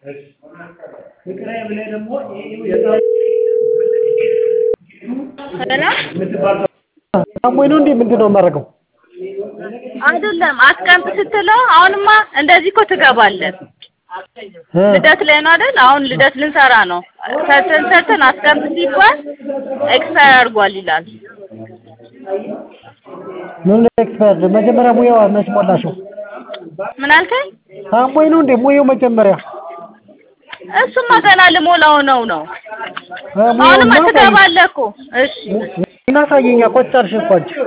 አሞኝ ነው እንዴ ምንድን ነው የማደርገው? አይደለም አስቀምጥ ስትለው አሁንማ እንደዚህ እኮ ትገባለህ። ልደት ላይ ነው አይደል? አሁን ልደት ልንሰራ ነው። ሰርተን ሰርተን አስቀምጥ ሲባል ኤክስፓየር አድርጓል ይላል። ምን ኤክስፐርት መጀመሪያ ሙያዋ መች ሞላሽው? ምን አልከኝ? አሞኝ ነው እንዴ ሙያው መጀመሪያ እሱማ ገና ልሞላው ነው ነው። አ፣ ሙያውን አሁንማ ነው ትገባለህ እኮ። እሺ እናሳየኛ ቆጭ አልሽ እኮ አንቺ